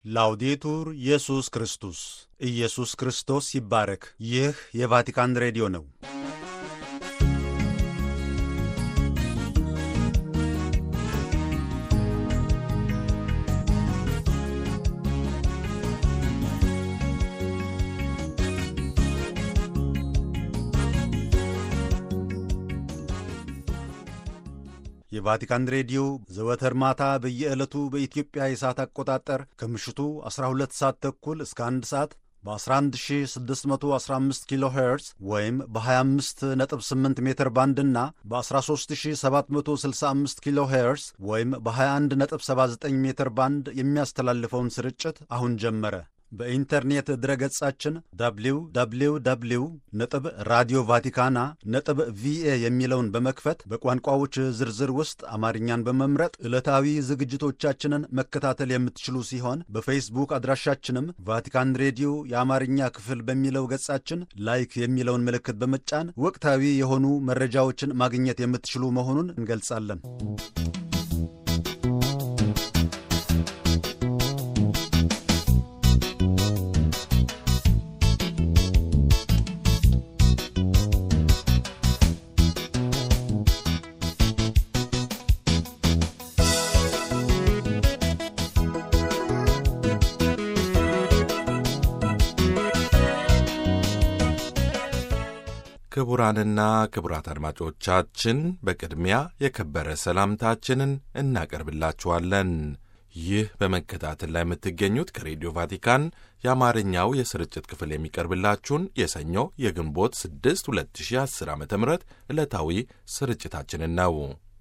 ላውዴቱር ኢየሱስ ክርስቶስ ኢየሱስ ክርስቶስ ይባረክ። ይህ የቫቲካን ሬዲዮ ነው። የቫቲካን ሬዲዮ ዘወትር ማታ በየዕለቱ በኢትዮጵያ የሰዓት አቆጣጠር ከምሽቱ 12 ሰዓት ተኩል እስከ 1 ሰዓት በ11615 ኪሎ ሄርዝ ወይም በ258 ሜትር ባንድ እና በ13765 ኪሎ ሄርዝ ወይም በ2179 ሜትር ባንድ የሚያስተላልፈውን ስርጭት አሁን ጀመረ። በኢንተርኔት ድረገጻችን www ነጥብ ራዲዮ ቫቲካና ነጥብ ቪኤ የሚለውን በመክፈት በቋንቋዎች ዝርዝር ውስጥ አማርኛን በመምረጥ ዕለታዊ ዝግጅቶቻችንን መከታተል የምትችሉ ሲሆን በፌስቡክ አድራሻችንም ቫቲካን ሬዲዮ የአማርኛ ክፍል በሚለው ገጻችን ላይክ የሚለውን ምልክት በመጫን ወቅታዊ የሆኑ መረጃዎችን ማግኘት የምትችሉ መሆኑን እንገልጻለን። ክቡራንና ክቡራት አድማጮቻችን በቅድሚያ የከበረ ሰላምታችንን እናቀርብላችኋለን። ይህ በመከታተል ላይ የምትገኙት ከሬዲዮ ቫቲካን የአማርኛው የስርጭት ክፍል የሚቀርብላችሁን የሰኞ የግንቦት 6 2010 ዓ ም ዕለታዊ ስርጭታችንን ነው።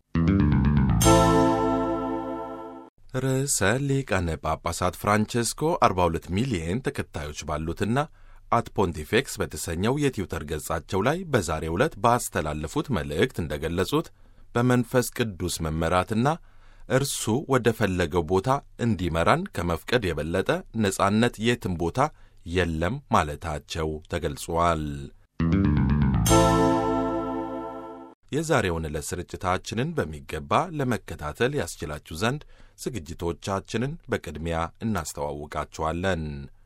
ርዕሰ ሊቃነ ጳጳሳት ፍራንቼስኮ 42 ሚሊየን ተከታዮች ባሉትና አት ፖንቲፌክስ በተሰኘው የትዊተር ገጻቸው ላይ በዛሬው ዕለት ባስተላለፉት መልእክት እንደገለጹት በመንፈስ ቅዱስ መመራትና እርሱ ወደ ፈለገው ቦታ እንዲመራን ከመፍቀድ የበለጠ ነጻነት የትም ቦታ የለም ማለታቸው ተገልጿል። የዛሬውን ዕለት ስርጭታችንን በሚገባ ለመከታተል ያስችላችሁ ዘንድ ዝግጅቶቻችንን በቅድሚያ እናስተዋውቃችኋለን።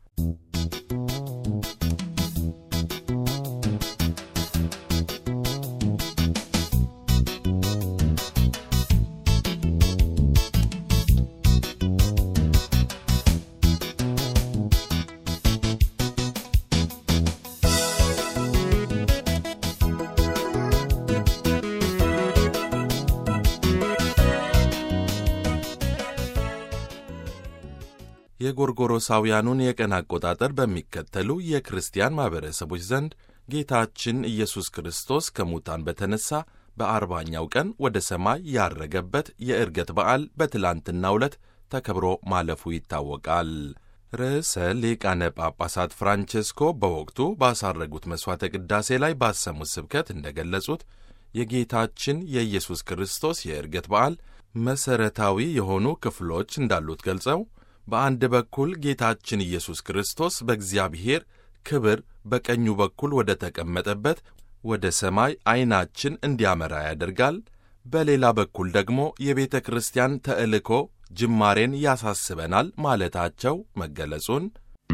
የጎርጎሮሳውያኑን የቀን አቆጣጠር በሚከተሉ የክርስቲያን ማኅበረሰቦች ዘንድ ጌታችን ኢየሱስ ክርስቶስ ከሙታን በተነሣ በአርባኛው ቀን ወደ ሰማይ ያረገበት የዕርገት በዓል በትላንትናው ዕለት ተከብሮ ማለፉ ይታወቃል። ርዕሰ ሊቃነ ጳጳሳት ፍራንቼስኮ በወቅቱ ባሳረጉት መሥዋዕተ ቅዳሴ ላይ ባሰሙት ስብከት እንደገለጹት የጌታችን የኢየሱስ ክርስቶስ የዕርገት በዓል መሠረታዊ የሆኑ ክፍሎች እንዳሉት ገልጸው በአንድ በኩል ጌታችን ኢየሱስ ክርስቶስ በእግዚአብሔር ክብር በቀኙ በኩል ወደ ተቀመጠበት ወደ ሰማይ ዐይናችን እንዲያመራ ያደርጋል። በሌላ በኩል ደግሞ የቤተ ክርስቲያን ተልእኮ ጅማሬን ያሳስበናል ማለታቸው መገለጹን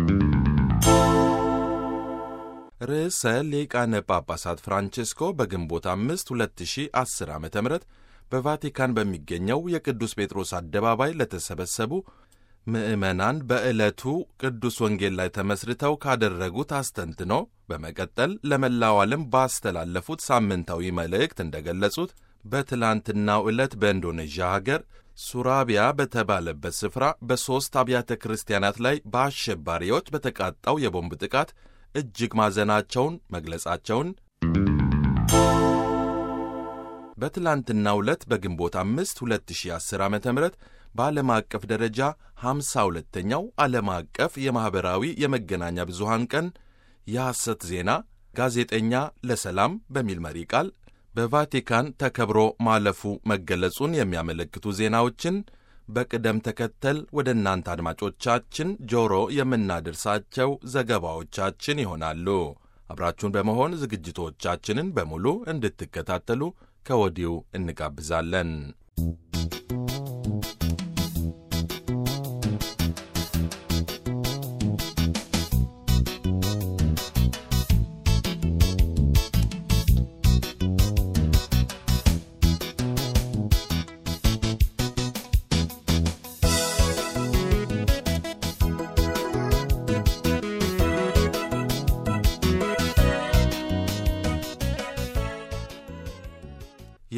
ርዕሰ ሊቃነ ጳጳሳት ፍራንቼስኮ በግንቦት አምስት 2010 ዓ ም በቫቲካን በሚገኘው የቅዱስ ጴጥሮስ አደባባይ ለተሰበሰቡ ምዕመናን በዕለቱ ቅዱስ ወንጌል ላይ ተመስርተው ካደረጉት አስተንትኖ በመቀጠል ለመላው ዓለም ባስተላለፉት ሳምንታዊ መልእክት እንደገለጹት በትላንትናው ዕለት በኢንዶኔዥያ ሀገር ሱራቢያ በተባለበት ስፍራ በሦስት አብያተ ክርስቲያናት ላይ በአሸባሪዎች በተቃጣው የቦምብ ጥቃት እጅግ ማዘናቸውን መግለጻቸውን በትላንትናው ዕለት በግንቦት አምስት 2010 ዓ ም በዓለም አቀፍ ደረጃ 52ኛው ዓለም አቀፍ የማኅበራዊ የመገናኛ ብዙሃን ቀን የሐሰት ዜና ጋዜጠኛ ለሰላም በሚል መሪ ቃል በቫቲካን ተከብሮ ማለፉ መገለጹን የሚያመለክቱ ዜናዎችን በቅደም ተከተል ወደ እናንተ አድማጮቻችን ጆሮ የምናደርሳቸው ዘገባዎቻችን ይሆናሉ። አብራችሁን በመሆን ዝግጅቶቻችንን በሙሉ እንድትከታተሉ ከወዲሁ እንጋብዛለን።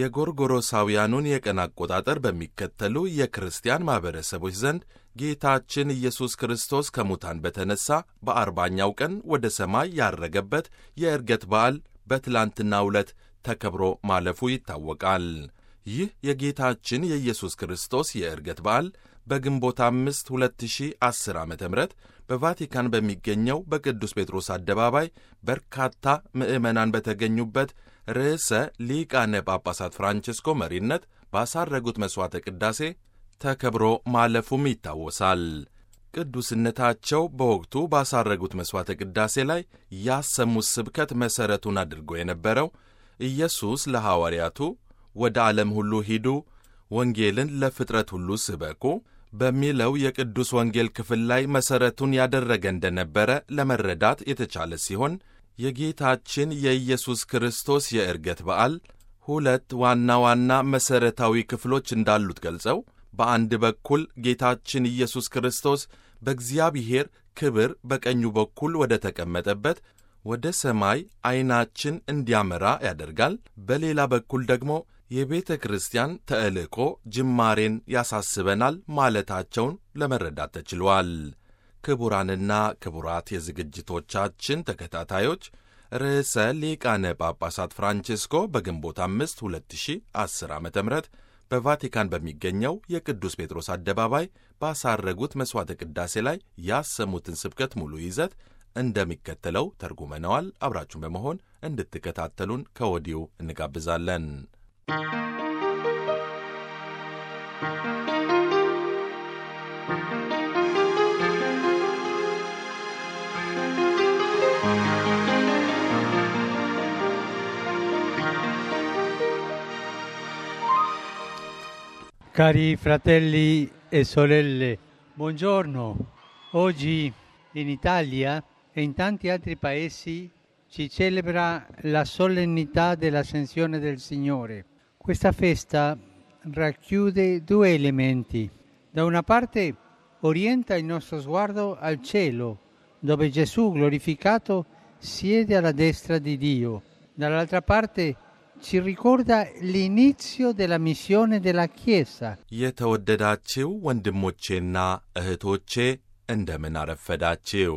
የጎርጎሮሳውያኑን የቀን አቆጣጠር በሚከተሉ የክርስቲያን ማኅበረሰቦች ዘንድ ጌታችን ኢየሱስ ክርስቶስ ከሙታን በተነሣ በአርባኛው ቀን ወደ ሰማይ ያረገበት የዕርገት በዓል በትላንትናው ዕለት ተከብሮ ማለፉ ይታወቃል። ይህ የጌታችን የኢየሱስ ክርስቶስ የዕርገት በዓል በግንቦት አምስት 2010 ዓ ም በቫቲካን በሚገኘው በቅዱስ ጴጥሮስ አደባባይ በርካታ ምዕመናን በተገኙበት ርዕሰ ሊቃነ ጳጳሳት ፍራንቺስኮ መሪነት ባሳረጉት መሥዋዕተ ቅዳሴ ተከብሮ ማለፉም ይታወሳል። ቅዱስነታቸው በወቅቱ ባሳረጉት መሥዋዕተ ቅዳሴ ላይ ያሰሙት ስብከት መሠረቱን አድርጎ የነበረው ኢየሱስ ለሐዋርያቱ ወደ ዓለም ሁሉ ሂዱ፣ ወንጌልን ለፍጥረት ሁሉ ስበኩ በሚለው የቅዱስ ወንጌል ክፍል ላይ መሠረቱን ያደረገ እንደነበረ ለመረዳት የተቻለ ሲሆን የጌታችን የኢየሱስ ክርስቶስ የዕርገት በዓል ሁለት ዋና ዋና መሠረታዊ ክፍሎች እንዳሉት ገልጸው በአንድ በኩል ጌታችን ኢየሱስ ክርስቶስ በእግዚአብሔር ክብር በቀኙ በኩል ወደ ተቀመጠበት ወደ ሰማይ ዐይናችን እንዲያመራ ያደርጋል። በሌላ በኩል ደግሞ የቤተ ክርስቲያን ተልእኮ ጅማሬን ያሳስበናል ማለታቸውን ለመረዳት ተችሏል። ክቡራንና ክቡራት የዝግጅቶቻችን ተከታታዮች ርዕሰ ሊቃነ ጳጳሳት ፍራንቺስኮ በግንቦት አምስት 2010 ዓ ም በቫቲካን በሚገኘው የቅዱስ ጴጥሮስ አደባባይ ባሳረጉት መሥዋዕተ ቅዳሴ ላይ ያሰሙትን ስብከት ሙሉ ይዘት እንደሚከተለው ተርጉመነዋል። አብራችሁን በመሆን እንድትከታተሉን ከወዲሁ እንጋብዛለን። Cari fratelli e sorelle, buongiorno. Oggi in Italia e in tanti altri paesi si celebra la solennità dell'Ascensione del Signore. Questa festa racchiude due elementi. Da una parte orienta il nostro sguardo al cielo, dove Gesù glorificato siede alla destra di Dio. Dall'altra parte ci ricorda l'inizio della missione della Chiesa. የተወደዳችው ወንድሞቼና እህቶቼ እንደምን አረፈዳችው።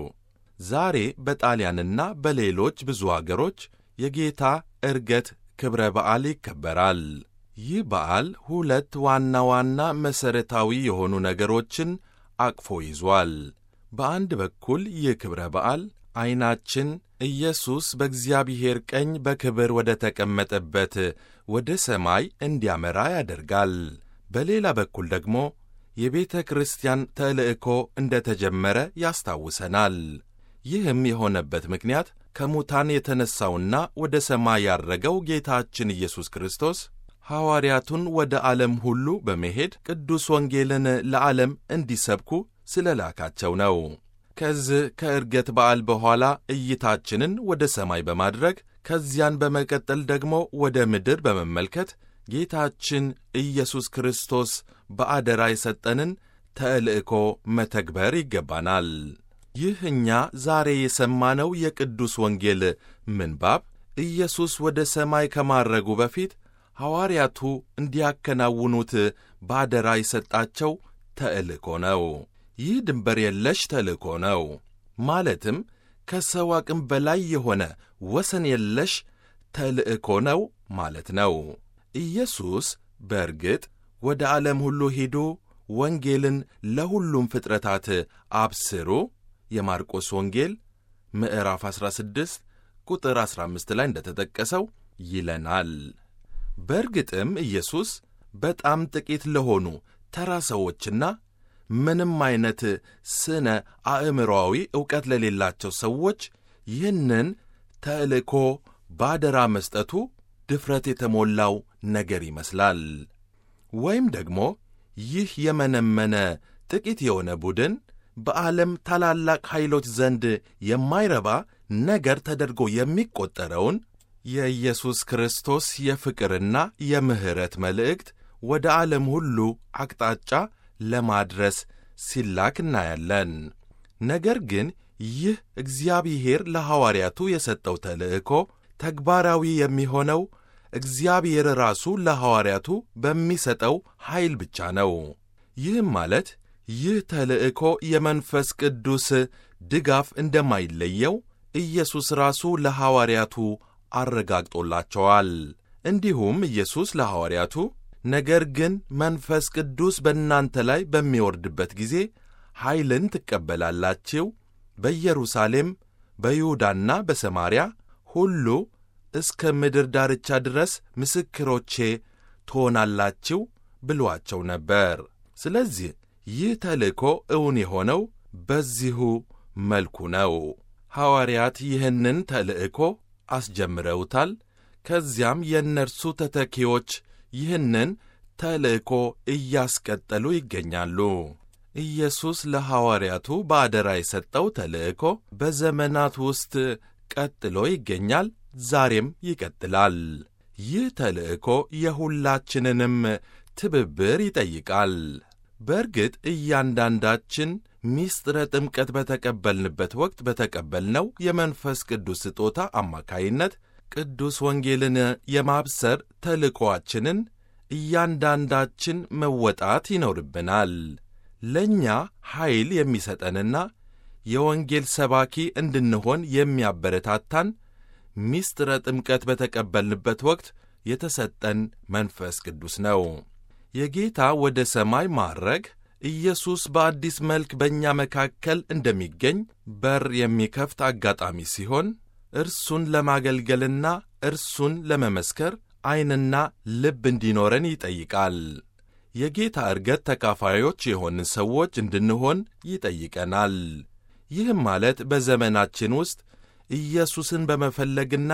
ዛሬ በጣሊያንና በሌሎች ብዙ አገሮች የጌታ ዕርገት ክብረ በዓል ይከበራል። ይህ በዓል ሁለት ዋና ዋና መሠረታዊ የሆኑ ነገሮችን አቅፎ ይዟል። በአንድ በኩል ይህ ክብረ በዓል ዐይናችን ኢየሱስ በእግዚአብሔር ቀኝ በክብር ወደ ተቀመጠበት ወደ ሰማይ እንዲያመራ ያደርጋል። በሌላ በኩል ደግሞ የቤተ ክርስቲያን ተልእኮ እንደ ተጀመረ ያስታውሰናል። ይህም የሆነበት ምክንያት ከሙታን የተነሣውና ወደ ሰማይ ያረገው ጌታችን ኢየሱስ ክርስቶስ ሐዋርያቱን ወደ ዓለም ሁሉ በመሄድ ቅዱስ ወንጌልን ለዓለም እንዲሰብኩ ስለ ላካቸው ነው። ከዚህ ከዕርገት በዓል በኋላ እይታችንን ወደ ሰማይ በማድረግ ከዚያን በመቀጠል ደግሞ ወደ ምድር በመመልከት ጌታችን ኢየሱስ ክርስቶስ በአደራ የሰጠንን ተልእኮ መተግበር ይገባናል። ይህ እኛ ዛሬ የሰማነው የቅዱስ ወንጌል ምንባብ ኢየሱስ ወደ ሰማይ ከማረጉ በፊት ሐዋርያቱ እንዲያከናውኑት በአደራ የሰጣቸው ተልእኮ ነው። ይህ ድንበር የለሽ ተልእኮ ነው። ማለትም ከሰው አቅም በላይ የሆነ ወሰን የለሽ ተልእኮ ነው ማለት ነው። ኢየሱስ በእርግጥ ወደ ዓለም ሁሉ ሂዱ፣ ወንጌልን ለሁሉም ፍጥረታት አብስሩ የማርቆስ ወንጌል ምዕራፍ 16 ቁጥር 15 ላይ እንደተጠቀሰው ይለናል። በእርግጥም ኢየሱስ በጣም ጥቂት ለሆኑ ተራ ሰዎችና ምንም አይነት ስነ አእምሮአዊ ዕውቀት ለሌላቸው ሰዎች ይህንን ተልእኮ ባደራ መስጠቱ ድፍረት የተሞላው ነገር ይመስላል። ወይም ደግሞ ይህ የመነመነ ጥቂት የሆነ ቡድን በዓለም ታላላቅ ኃይሎች ዘንድ የማይረባ ነገር ተደርጎ የሚቈጠረውን የኢየሱስ ክርስቶስ የፍቅርና የምሕረት መልእክት ወደ ዓለም ሁሉ አቅጣጫ ለማድረስ ሲላክ እናያለን። ነገር ግን ይህ እግዚአብሔር ለሐዋርያቱ የሰጠው ተልእኮ ተግባራዊ የሚሆነው እግዚአብሔር ራሱ ለሐዋርያቱ በሚሰጠው ኃይል ብቻ ነው። ይህም ማለት ይህ ተልእኮ የመንፈስ ቅዱስ ድጋፍ እንደማይለየው ኢየሱስ ራሱ ለሐዋርያቱ አረጋግጦላቸዋል። እንዲሁም ኢየሱስ ለሐዋርያቱ ነገር ግን መንፈስ ቅዱስ በእናንተ ላይ በሚወርድበት ጊዜ ኃይልን ትቀበላላችሁ፣ በኢየሩሳሌም በይሁዳና በሰማርያ ሁሉ እስከ ምድር ዳርቻ ድረስ ምስክሮቼ ትሆናላችሁ ብሏቸው ነበር። ስለዚህ ይህ ተልእኮ እውን የሆነው በዚሁ መልኩ ነው። ሐዋርያት ይህንን ተልእኮ አስጀምረውታል። ከዚያም የእነርሱ ተተኪዎች ይህንን ተልእኮ እያስቀጠሉ ይገኛሉ። ኢየሱስ ለሐዋርያቱ በአደራ የሰጠው ተልእኮ በዘመናት ውስጥ ቀጥሎ ይገኛል፣ ዛሬም ይቀጥላል። ይህ ተልእኮ የሁላችንንም ትብብር ይጠይቃል። በእርግጥ እያንዳንዳችን ሚስጥረ ጥምቀት በተቀበልንበት ወቅት በተቀበልነው የመንፈስ ቅዱስ ስጦታ አማካይነት ቅዱስ ወንጌልን የማብሰር ተልእኮአችንን እያንዳንዳችን መወጣት ይኖርብናል። ለእኛ ኃይል የሚሰጠንና የወንጌል ሰባኪ እንድንሆን የሚያበረታታን ሚስጥረ ጥምቀት በተቀበልንበት ወቅት የተሰጠን መንፈስ ቅዱስ ነው። የጌታ ወደ ሰማይ ማዕረግ ኢየሱስ በአዲስ መልክ በእኛ መካከል እንደሚገኝ በር የሚከፍት አጋጣሚ ሲሆን እርሱን ለማገልገልና እርሱን ለመመስከር ዐይንና ልብ እንዲኖረን ይጠይቃል። የጌታ ዕርገት ተካፋዮች የሆንን ሰዎች እንድንሆን ይጠይቀናል። ይህም ማለት በዘመናችን ውስጥ ኢየሱስን በመፈለግና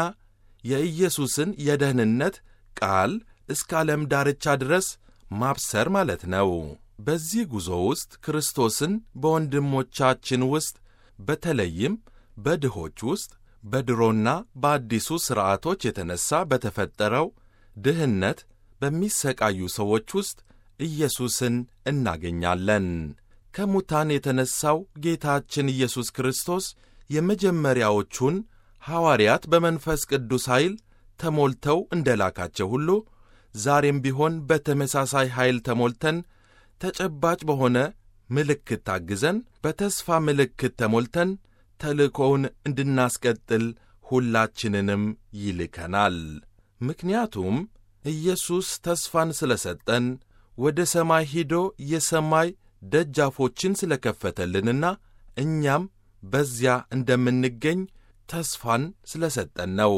የኢየሱስን የደህንነት ቃል እስከ ዓለም ዳርቻ ድረስ ማብሰር ማለት ነው። በዚህ ጉዞ ውስጥ ክርስቶስን በወንድሞቻችን ውስጥ በተለይም በድሆች ውስጥ በድሮና በአዲሱ ሥርዓቶች የተነሣ በተፈጠረው ድህነት በሚሰቃዩ ሰዎች ውስጥ ኢየሱስን እናገኛለን። ከሙታን የተነሣው ጌታችን ኢየሱስ ክርስቶስ የመጀመሪያዎቹን ሐዋርያት በመንፈስ ቅዱስ ኃይል ተሞልተው እንደ ላካቸው ሁሉ ዛሬም ቢሆን በተመሳሳይ ኃይል ተሞልተን ተጨባጭ በሆነ ምልክት ታግዘን በተስፋ ምልክት ተሞልተን ተልእኮውን እንድናስቀጥል ሁላችንንም ይልከናል። ምክንያቱም ኢየሱስ ተስፋን ስለ ሰጠን ወደ ሰማይ ሂዶ የሰማይ ደጃፎችን ስለ ከፈተልንና እኛም በዚያ እንደምንገኝ ተስፋን ስለ ሰጠን ነው።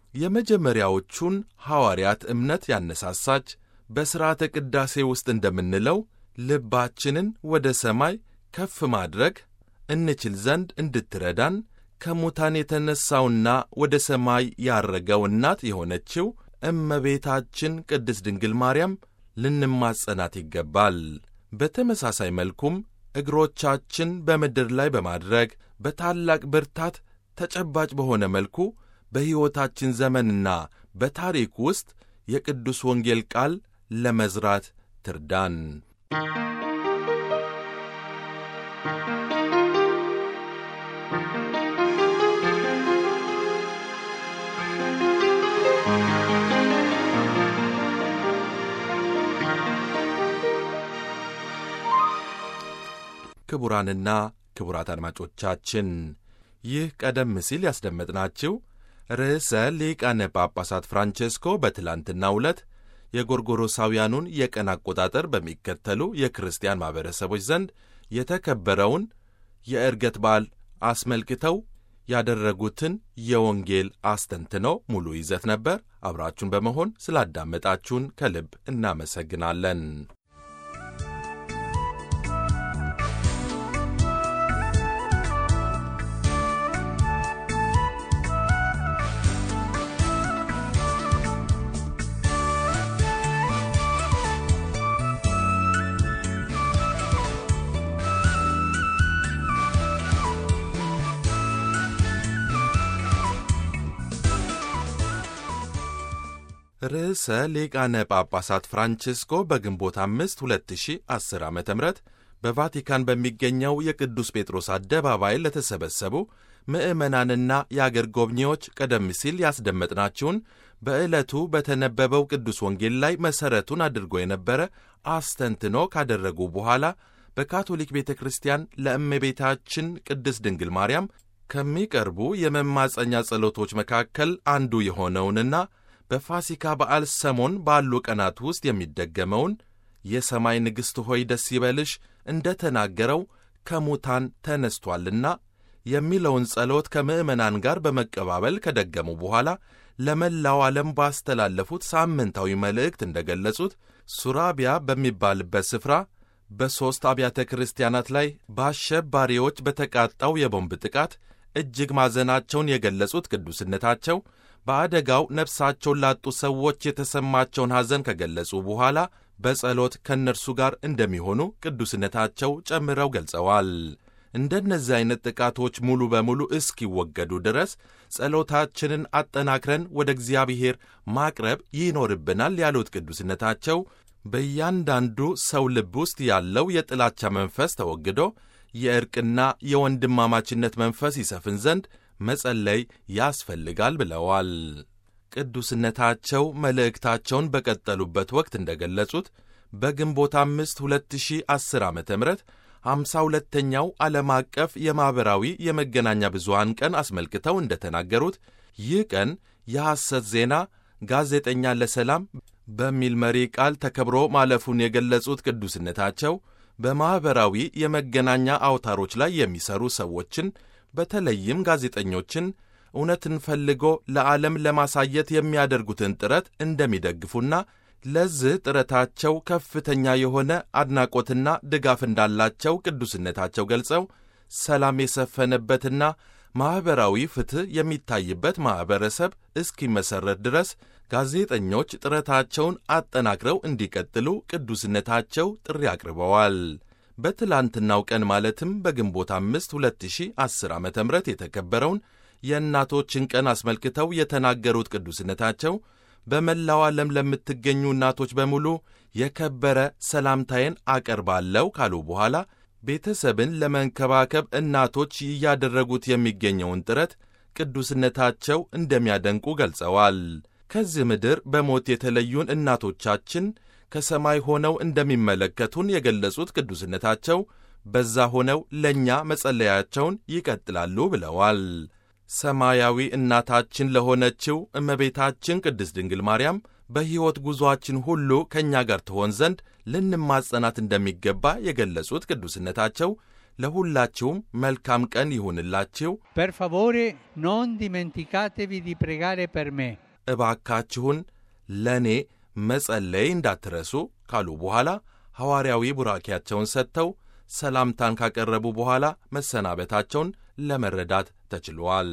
የመጀመሪያዎቹን ሐዋርያት እምነት ያነሳሳች በሥርዓተ ቅዳሴ ውስጥ እንደምንለው ልባችንን ወደ ሰማይ ከፍ ማድረግ እንችል ዘንድ እንድትረዳን ከሙታን የተነሣውና ወደ ሰማይ ያረገው እናት የሆነችው እመቤታችን ቅድስት ድንግል ማርያም ልንማጸናት ይገባል። በተመሳሳይ መልኩም እግሮቻችን በምድር ላይ በማድረግ በታላቅ ብርታት ተጨባጭ በሆነ መልኩ በሕይወታችን ዘመንና በታሪክ ውስጥ የቅዱስ ወንጌል ቃል ለመዝራት ትርዳን። ክቡራንና ክቡራት አድማጮቻችን ይህ ቀደም ሲል ያስደመጥናችሁ ርዕሰ ሊቃነ ጳጳሳት ፍራንቼስኮ በትላንትናው ዕለት የጎርጎሮሳውያኑን የቀን አቆጣጠር በሚከተሉ የክርስቲያን ማኅበረሰቦች ዘንድ የተከበረውን የዕርገት በዓል አስመልክተው ያደረጉትን የወንጌል አስተንትነው ሙሉ ይዘት ነበር። አብራችሁን በመሆን ስላዳመጣችሁን ከልብ እናመሰግናለን። ርዕሰ ሊቃነ ጳጳሳት ፍራንቺስኮ በግንቦት አምስት 2010 ዓ ም በቫቲካን በሚገኘው የቅዱስ ጴጥሮስ አደባባይ ለተሰበሰቡ ምዕመናንና የአገር ጎብኚዎች ቀደም ሲል ያስደመጥናችሁን በዕለቱ በተነበበው ቅዱስ ወንጌል ላይ መሠረቱን አድርጎ የነበረ አስተንትኖ ካደረጉ በኋላ በካቶሊክ ቤተ ክርስቲያን ለእመቤታችን ቅድስት ድንግል ማርያም ከሚቀርቡ የመማፀኛ ጸሎቶች መካከል አንዱ የሆነውንና በፋሲካ በዓል ሰሞን ባሉ ቀናት ውስጥ የሚደገመውን የሰማይ ንግሥት ሆይ ደስ ይበልሽ እንደ ተናገረው ከሙታን ተነስቷልና የሚለውን ጸሎት ከምዕመናን ጋር በመቀባበል ከደገሙ በኋላ ለመላው ዓለም ባስተላለፉት ሳምንታዊ መልእክት እንደ ገለጹት ሱራቢያ በሚባልበት ስፍራ በሦስት አብያተ ክርስቲያናት ላይ በአሸባሪዎች በተቃጣው የቦምብ ጥቃት እጅግ ማዘናቸውን የገለጹት ቅዱስነታቸው በአደጋው ነፍሳቸውን ላጡ ሰዎች የተሰማቸውን ሐዘን ከገለጹ በኋላ በጸሎት ከእነርሱ ጋር እንደሚሆኑ ቅዱስነታቸው ጨምረው ገልጸዋል። እንደነዚህ አይነት ጥቃቶች ሙሉ በሙሉ እስኪወገዱ ድረስ ጸሎታችንን አጠናክረን ወደ እግዚአብሔር ማቅረብ ይኖርብናል ያሉት ቅዱስነታቸው በእያንዳንዱ ሰው ልብ ውስጥ ያለው የጥላቻ መንፈስ ተወግዶ የእርቅና የወንድማማችነት መንፈስ ይሰፍን ዘንድ መጸለይ ያስፈልጋል ብለዋል። ቅዱስነታቸው መልእክታቸውን በቀጠሉበት ወቅት እንደ ገለጹት በግንቦት አምስት 2010 ዓ ም ሃምሳ ሁለተኛው ዓለም አቀፍ የማኅበራዊ የመገናኛ ብዙሃን ቀን አስመልክተው እንደ ተናገሩት ይህ ቀን የሐሰት ዜና ጋዜጠኛ ለሰላም በሚል መሪ ቃል ተከብሮ ማለፉን የገለጹት ቅዱስነታቸው በማኅበራዊ የመገናኛ አውታሮች ላይ የሚሰሩ ሰዎችን በተለይም ጋዜጠኞችን እውነትን ፈልጎ ለዓለም ለማሳየት የሚያደርጉትን ጥረት እንደሚደግፉና ለዚህ ጥረታቸው ከፍተኛ የሆነ አድናቆትና ድጋፍ እንዳላቸው ቅዱስነታቸው ገልጸው ሰላም የሰፈነበትና ማኅበራዊ ፍትሕ የሚታይበት ማኅበረሰብ እስኪመሠረት ድረስ ጋዜጠኞች ጥረታቸውን አጠናክረው እንዲቀጥሉ ቅዱስነታቸው ጥሪ አቅርበዋል። በትላንትናው ቀን ማለትም በግንቦት አምስት 2010 ዓ ም የተከበረውን የእናቶችን ቀን አስመልክተው የተናገሩት ቅዱስነታቸው በመላው ዓለም ለምትገኙ እናቶች በሙሉ የከበረ ሰላምታዬን አቀርባለሁ ካሉ በኋላ ቤተሰብን ለመንከባከብ እናቶች እያደረጉት የሚገኘውን ጥረት ቅዱስነታቸው እንደሚያደንቁ ገልጸዋል። ከዚህ ምድር በሞት የተለዩን እናቶቻችን ከሰማይ ሆነው እንደሚመለከቱን የገለጹት ቅዱስነታቸው በዛ ሆነው ለእኛ መጸለያቸውን ይቀጥላሉ ብለዋል። ሰማያዊ እናታችን ለሆነችው እመቤታችን ቅድስት ድንግል ማርያም በሕይወት ጉዞአችን ሁሉ ከእኛ ጋር ትሆን ዘንድ ልንማጸናት እንደሚገባ የገለጹት ቅዱስነታቸው ለሁላችሁም መልካም ቀን ይሁንላችሁ፣ Per favore non dimenticatevi di pregare per me. እባካችሁን ለእኔ መጸለይ እንዳትረሱ ካሉ በኋላ ሐዋርያዊ ቡራኪያቸውን ሰጥተው ሰላምታን ካቀረቡ በኋላ መሰናበታቸውን ለመረዳት ተችሏል።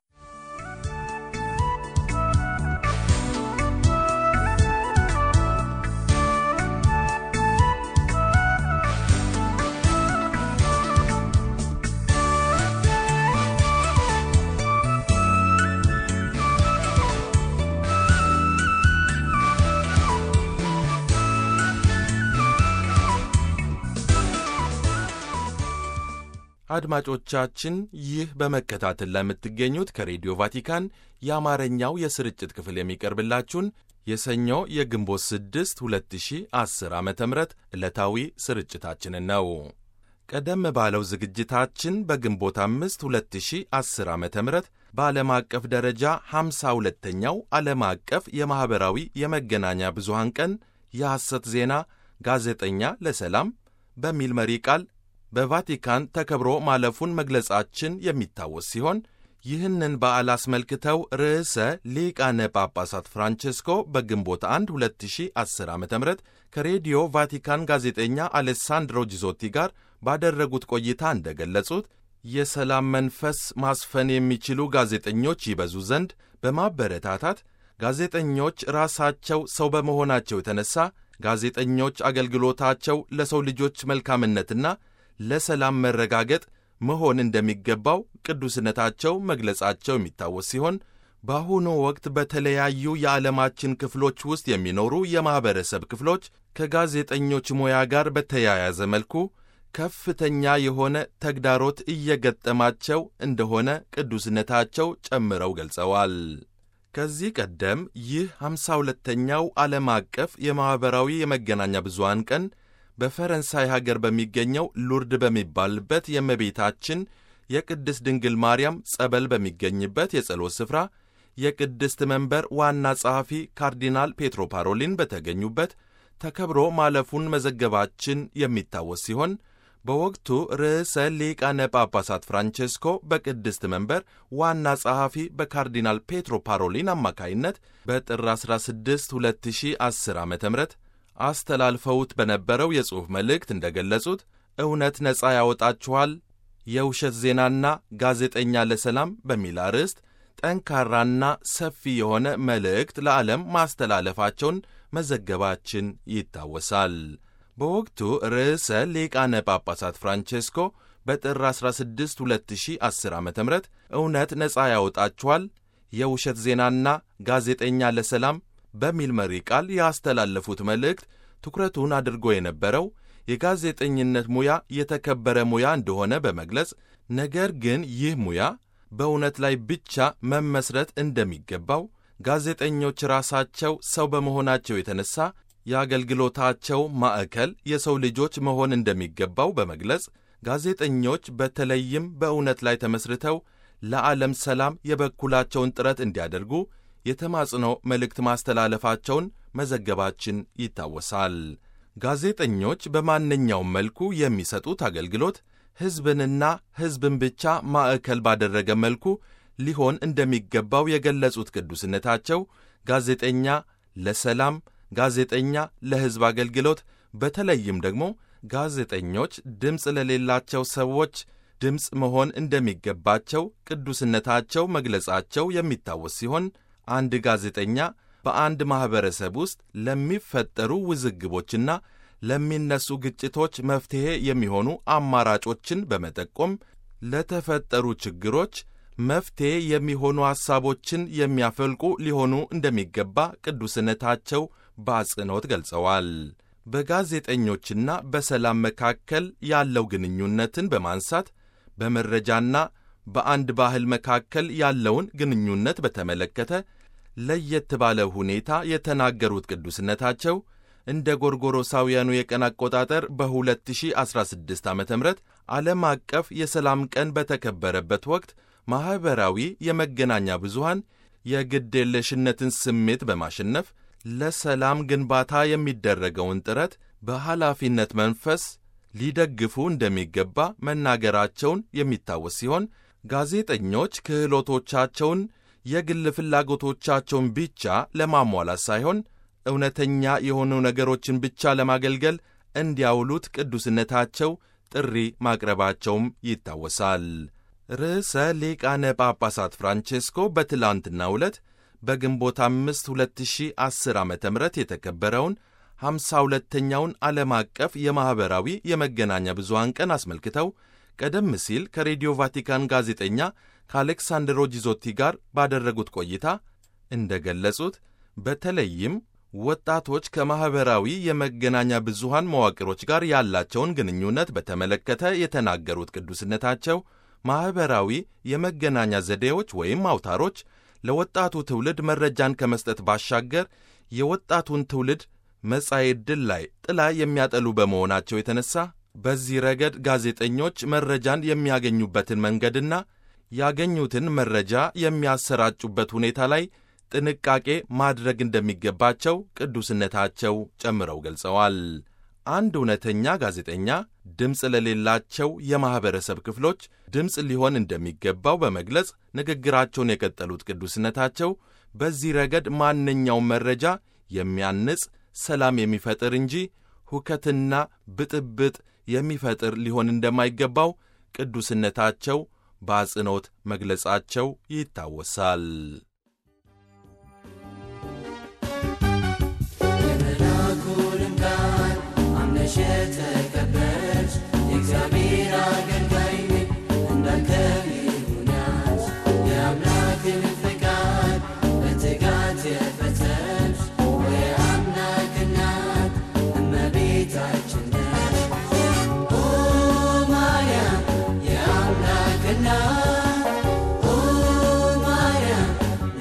አድማጮቻችን ይህ በመከታተል ለምትገኙት ከሬዲዮ ቫቲካን የአማርኛው የስርጭት ክፍል የሚቀርብላችሁን የሰኞ የግንቦት 6 2010 ዓ ም ዕለታዊ ስርጭታችንን ነው። ቀደም ባለው ዝግጅታችን በግንቦት 5 2010 ዓ ም በዓለም አቀፍ ደረጃ 52ኛው ዓለም አቀፍ የማኅበራዊ የመገናኛ ብዙሃን ቀን የሐሰት ዜና ጋዜጠኛ ለሰላም በሚል መሪ ቃል በቫቲካን ተከብሮ ማለፉን መግለጻችን የሚታወስ ሲሆን ይህንን በዓል አስመልክተው ርዕሰ ሊቃነ ጳጳሳት ፍራንቼስኮ በግንቦት 1 2010 ዓ ም ከሬዲዮ ቫቲካን ጋዜጠኛ አሌሳንድሮ ጂዞቲ ጋር ባደረጉት ቆይታ እንደገለጹት የሰላም መንፈስ ማስፈን የሚችሉ ጋዜጠኞች ይበዙ ዘንድ በማበረታታት ጋዜጠኞች ራሳቸው ሰው በመሆናቸው የተነሳ ጋዜጠኞች አገልግሎታቸው ለሰው ልጆች መልካምነትና ለሰላም መረጋገጥ መሆን እንደሚገባው ቅዱስነታቸው መግለጻቸው የሚታወስ ሲሆን በአሁኑ ወቅት በተለያዩ የዓለማችን ክፍሎች ውስጥ የሚኖሩ የማኅበረሰብ ክፍሎች ከጋዜጠኞች ሙያ ጋር በተያያዘ መልኩ ከፍተኛ የሆነ ተግዳሮት እየገጠማቸው እንደሆነ ቅዱስነታቸው ጨምረው ገልጸዋል። ከዚህ ቀደም ይህ ሃምሳ ሁለተኛው ዓለም አቀፍ የማኅበራዊ የመገናኛ ብዙሃን ቀን በፈረንሳይ ሀገር በሚገኘው ሉርድ በሚባልበት የእመቤታችን የቅድስት ድንግል ማርያም ጸበል በሚገኝበት የጸሎት ስፍራ የቅድስት መንበር ዋና ጸሐፊ ካርዲናል ፔትሮ ፓሮሊን በተገኙበት ተከብሮ ማለፉን መዘገባችን የሚታወስ ሲሆን በወቅቱ ርዕሰ ሊቃነ ጳጳሳት ፍራንቼስኮ በቅድስት መንበር ዋና ጸሐፊ በካርዲናል ፔትሮ ፓሮሊን አማካይነት በጥር 16 2010 ዓ ም አስተላልፈውት በነበረው የጽሑፍ መልእክት እንደገለጹት እውነት ነፃ ያወጣችኋል፣ የውሸት ዜናና ጋዜጠኛ ለሰላም በሚል አርዕስት ጠንካራና ሰፊ የሆነ መልእክት ለዓለም ማስተላለፋቸውን መዘገባችን ይታወሳል። በወቅቱ ርዕሰ ሊቃነ ጳጳሳት ፍራንቼስኮ በጥር 16 2010 ዓ ም እውነት ነፃ ያወጣችኋል የውሸት ዜናና ጋዜጠኛ ለሰላም በሚል መሪ ቃል ያስተላለፉት መልእክት ትኩረቱን አድርጎ የነበረው የጋዜጠኝነት ሙያ የተከበረ ሙያ እንደሆነ በመግለጽ ነገር ግን ይህ ሙያ በእውነት ላይ ብቻ መመስረት እንደሚገባው ጋዜጠኞች ራሳቸው ሰው በመሆናቸው የተነሳ የአገልግሎታቸው ማዕከል የሰው ልጆች መሆን እንደሚገባው በመግለጽ ጋዜጠኞች በተለይም በእውነት ላይ ተመስርተው ለዓለም ሰላም የበኩላቸውን ጥረት እንዲያደርጉ የተማጽኖ መልእክት ማስተላለፋቸውን መዘገባችን ይታወሳል። ጋዜጠኞች በማንኛውም መልኩ የሚሰጡት አገልግሎት ሕዝብንና ሕዝብን ብቻ ማዕከል ባደረገ መልኩ ሊሆን እንደሚገባው የገለጹት ቅዱስነታቸው ጋዜጠኛ ለሰላም፣ ጋዜጠኛ ለሕዝብ አገልግሎት፣ በተለይም ደግሞ ጋዜጠኞች ድምፅ ለሌላቸው ሰዎች ድምፅ መሆን እንደሚገባቸው ቅዱስነታቸው መግለጻቸው የሚታወስ ሲሆን አንድ ጋዜጠኛ በአንድ ማኅበረሰብ ውስጥ ለሚፈጠሩ ውዝግቦችና ለሚነሱ ግጭቶች መፍትሔ የሚሆኑ አማራጮችን በመጠቆም ለተፈጠሩ ችግሮች መፍትሔ የሚሆኑ ሐሳቦችን የሚያፈልቁ ሊሆኑ እንደሚገባ ቅዱስነታቸው በአጽንኦት ገልጸዋል። በጋዜጠኞችና በሰላም መካከል ያለው ግንኙነትን በማንሳት በመረጃና በአንድ ባህል መካከል ያለውን ግንኙነት በተመለከተ ለየት ባለ ሁኔታ የተናገሩት ቅዱስነታቸው እንደ ጎርጎሮሳውያኑ የቀን አቆጣጠር በ2016 ዓ ም ዓለም አቀፍ የሰላም ቀን በተከበረበት ወቅት ማኅበራዊ የመገናኛ ብዙሃን የግዴለሽነትን ስሜት በማሸነፍ ለሰላም ግንባታ የሚደረገውን ጥረት በኃላፊነት መንፈስ ሊደግፉ እንደሚገባ መናገራቸውን የሚታወስ ሲሆን ጋዜጠኞች ክህሎቶቻቸውን የግል ፍላጎቶቻቸውን ብቻ ለማሟላት ሳይሆን እውነተኛ የሆኑ ነገሮችን ብቻ ለማገልገል እንዲያውሉት ቅዱስነታቸው ጥሪ ማቅረባቸውም ይታወሳል። ርዕሰ ሊቃነ ጳጳሳት ፍራንቼስኮ በትላንትናው ዕለት በግንቦት አምስት 2010 ዓ ም የተከበረውን ሃምሳ ሁለተኛውን ዓለም አቀፍ የማኅበራዊ የመገናኛ ብዙሃን ቀን አስመልክተው ቀደም ሲል ከሬዲዮ ቫቲካን ጋዜጠኛ ከአሌክሳንድሮ ጂዞቲ ጋር ባደረጉት ቆይታ እንደ ገለጹት በተለይም ወጣቶች ከማኅበራዊ የመገናኛ ብዙሃን መዋቅሮች ጋር ያላቸውን ግንኙነት በተመለከተ የተናገሩት ቅዱስነታቸው ማኅበራዊ የመገናኛ ዘዴዎች ወይም አውታሮች ለወጣቱ ትውልድ መረጃን ከመስጠት ባሻገር የወጣቱን ትውልድ መጻኤ ዕድል ላይ ጥላ የሚያጠሉ በመሆናቸው የተነሳ በዚህ ረገድ ጋዜጠኞች መረጃን የሚያገኙበትን መንገድና ያገኙትን መረጃ የሚያሰራጩበት ሁኔታ ላይ ጥንቃቄ ማድረግ እንደሚገባቸው ቅዱስነታቸው ጨምረው ገልጸዋል። አንድ እውነተኛ ጋዜጠኛ ድምፅ ለሌላቸው የማኅበረሰብ ክፍሎች ድምፅ ሊሆን እንደሚገባው በመግለጽ ንግግራቸውን የቀጠሉት ቅዱስነታቸው በዚህ ረገድ ማንኛውም መረጃ የሚያንጽ ሰላም የሚፈጥር እንጂ ሁከትና ብጥብጥ የሚፈጥር ሊሆን እንደማይገባው ቅዱስነታቸው በአጽንኦት መግለጻቸው ይታወሳል። የመልአኩንም ቃል አምነሽ የተቀበልሽ የእግዚአብሔር አገልጋይ ነኝ እንዳንተ ይሁን ያልሽ የአምላክን ፈቃድ በትጋት የፈጸምሽ የአምላክ እናት እመቤታችን ነሽ። ኦ ማርያም የአምላክ እናት ኦ ማርያም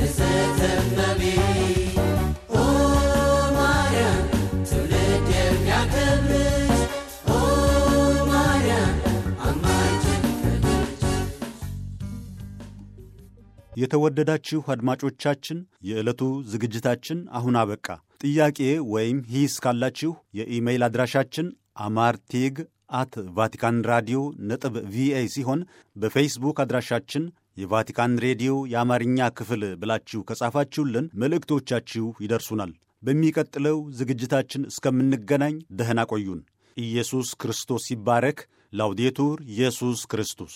የተወደዳችሁ አድማጮቻችን የዕለቱ ዝግጅታችን አሁን አበቃ። ጥያቄ ወይም ሂስ ካላችሁ የኢሜይል አድራሻችን አማርቴግ አት ቫቲካን ራዲዮ ነጥብ ቪኦኤ ሲሆን በፌስቡክ አድራሻችን የቫቲካን ሬዲዮ የአማርኛ ክፍል ብላችሁ ከጻፋችሁልን መልእክቶቻችሁ ይደርሱናል። በሚቀጥለው ዝግጅታችን እስከምንገናኝ ደህና ቆዩን። ኢየሱስ ክርስቶስ ይባረክ። ላውዴቱር ኢየሱስ ክርስቶስ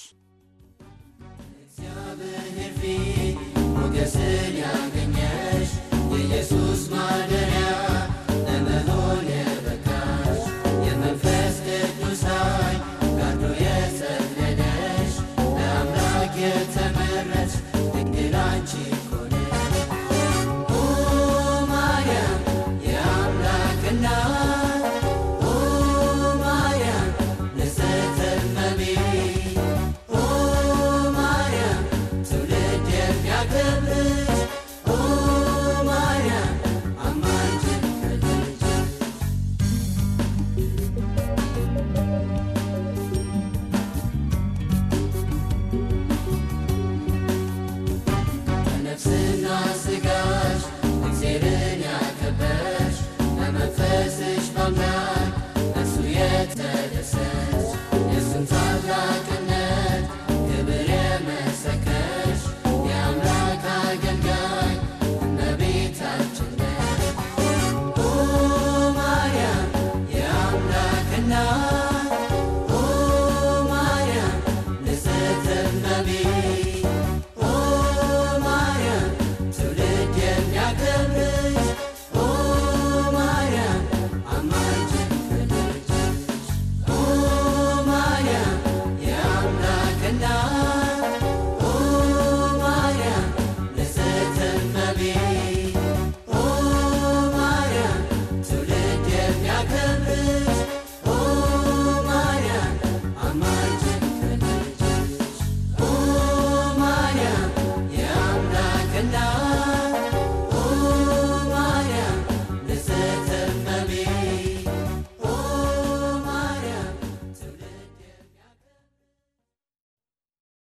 እግዚአብሔር ፊት ሞገስን ያገኘሽ የኢየሱስ ማደሪያ ለመሆን የበቃሽ የመንፈስ ቅዱስ ኃይል ጋርዶ የጸለለሽ ለአምላክ የተ